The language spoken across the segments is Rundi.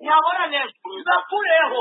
nyabonane bakureho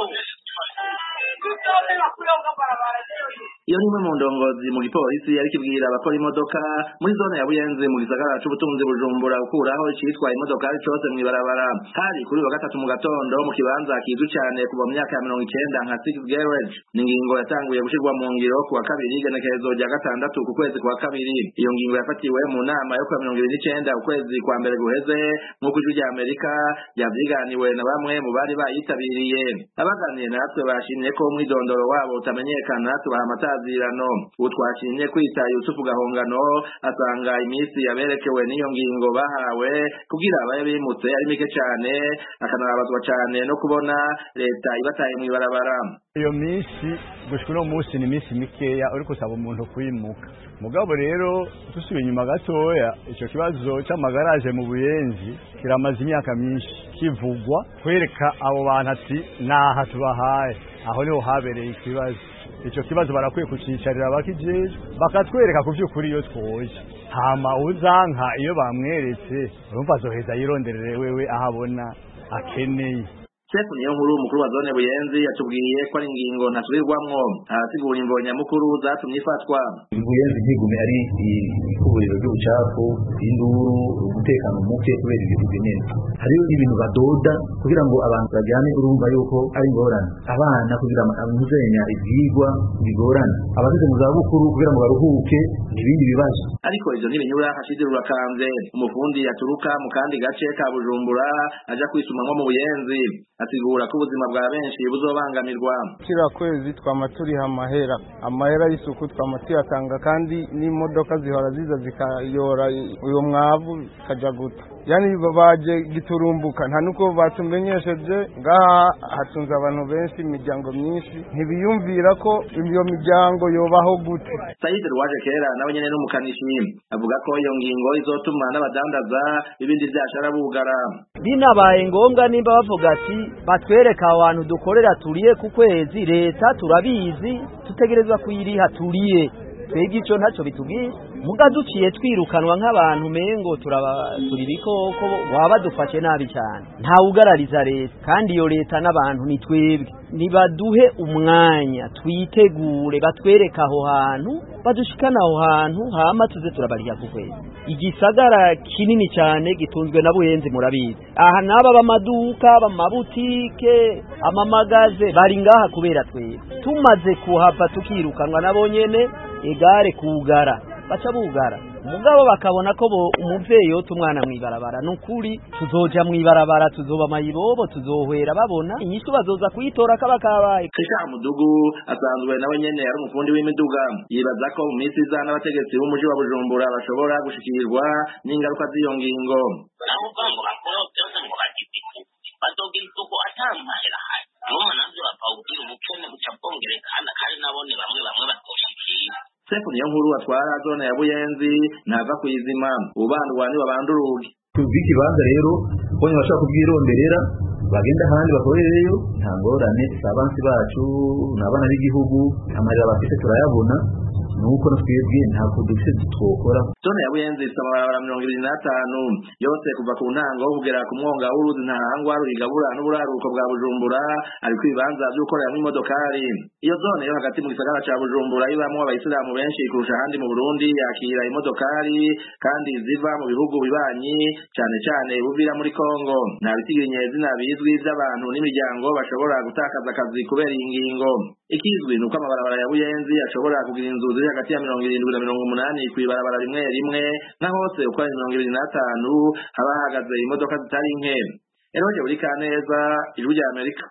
tutobe bakureho kabarabara iyo ni imwe mu ndongozi mu gipolisi ariko ibwira abakora imodoka muri zone ya buyenzi mu gisagara c'ubutunzi bujumbura ukuraho icitwa imodokari cose mw'ibarabara hari kuri uyu wa gatatu mu gatondo mu kibanza kizwi cane kuva mu myaka ya mirongo icenda nka six garage ni ingingo yatanguye gushirwa mu ngiro ku wa kabiri igenekerezo rya gatandatu ku kwezi kwa kabiri iyo ngingo yafatiwe mu nama yo kuwa mirongo ibiri n'icenda ukwezi kwa mbere guheze nk'uko ijwi rya amerika ryavyiganiwe na bamwe mu bari bayitabiriye abaganiye natwe bashimye ko umwidondoro wabo utamenyekana tubaha amatazirano ubu twashimye kwita yusufu gahongano asanga iminsi yaberekewe n'iyo ngingo bahawe kugira abaye bimutse ari mike cane akanababazwa cane no kubona leta ibataye mw'ibarabara iyo minsi gushika uno munsi ni iminsi mikeya uri gusaba umuntu kwimuka mugabo rero dusubiye inyuma gatoya ico kibazo c'amagaraje mu buyenzi kiramaze imyaka myinshi kivugwa kwereka abo bantu ati naha tubahaye aho niho habereye ikibazo ico kibazo barakwiye kucicarira bakijejwe bakatwereka ku vy'ukuri iyo twoje hama uzanka iyo bamweretse urumva azoheza yironderere wewe aho abona akeneye Sefu niyo nkuru umukuru wa zone Buyenzi yatubwiye ko ari ingingo ntasubirwamwo arasigura imvo nyamukuru zatumye ifatwa Buyenzi ntigume ari ikuburiro ry'ubucafu induru umutekano muke kubera ibintu binini hariyo ibintu badoda kugira ngo abantu bajyane urumva yuko ari ingorane abana kugira amuzenya ivyigwa bigorana abageze mu zabukuru kugira ngo baruhuke n'ibindi bibazo ariko ivyo ntibinyura hashidira urakanze umufundi yaturuka mu kandi gace ka Bujumbura aja kwisumamwo mu Buyenzi asigura ko ubuzima bwa benshi buzobangamirwa kira kwezi twama turiha amahera amahera y'isuku twama tuyatanga kandi n'imodoka zihora ziza zikayora uyo mwavu kaja guta yani baje giturumbuka nta nuko batumenyesheje ngaha hatunze abantu benshi imiryango myinshi ntibiyumvira ko iyo miryango yobaho gute Said Rwaje kera nawe nyene n'umukanishi avuga ko iyo ngingo izotuma n'abadandaza ibindi vyashara bugara binabaye ngombwa nimba bavuga ati batwereka abantu dukorera turiye ku kwezi leta turabizi tutegerezwa kuyiriha turiye twebwe ico ntacyo bitubwiye muga duciye twirukanwa nk'abantu mengo turaba turi bikoko waba dufashe nabi cyane ntawugarariza leta kandi iyo leta n'abantu ni twebwe nibaduhe umwanya twitegure batwereka aho hantu badushikana aho hantu hama tuze turabariha ku kwezi igisagara kinini cyane gitunzwe na buyenzi murabizi aha n'aba b'amaduka b'amabutike amamagaze bari ngaha kubera twebwe tumaze kuhava tukirukanwa nabo nyene egare kugara baca bugara umugabo bakabona ko umuvyeyi yota umwana mw'ibarabara nukuri tuzoja mw'ibarabara tuzoba mayibobo tuzohwera babona inyishu bazoza kuyitora kaba kabaye Krisha Mudugu asanzwe nawe nyene ari umufundi w'imiduga yibaza ko mu minsi iza n'abategetsi b'umuji wa Bujumbura bashobora gushikirwa n'ingaruka z'iyo ngingo nabo ngo bakora byose ngo bagifite bazogira isuku atamahera hari n'umwe navyo bapawubwira ubukene buca bwongerekana kandi nabone bamwe bamwe batoshikira Sefu niyo nkuru atwara zone ya Buyenzi ntava kuyizima ubandwa ni babanduruge ikibanza rero bonye bashaka kubwironderera bagenda ahandi bakorereyo nta ngorane si abansi bacu ni abana b'igihugu amarira bafite turayabona nuko twebwe ntabwo dufite twokora zone ya buyenzi ifite amabarabara mirongo ibiri n'atanu yose kuva ku ntango kugera ku mwonga w'uruzi ntahangwa ruyigabura n'uburaruko bwa bujumbura ariko ibibanza vyo gukoreramwo imodokari iyo zone yo hagati mu gisagara ca bujumbura ibamwo abayisilamu benshi kurusha ahandi mu burundi yakira imodokari kandi ziva mu bihugu bibanyi cane cane buvira muri kongo nta bisigirinye zina bizwi vy'abantu n'imiryango bashobora gutakaza akazi kubera iyi ngingo ikizwi ni uko amabarabara ya buyenzi ashobora kugira inzu ziri hagati ya mirongo irindwi na mirongo umunani kw'ibarabara rimwe rimwe na hose uko ari mirongo ibiri n'atanu haba hahagaze imodoka zitari nke eroje buri kaneza ijwi rya amerika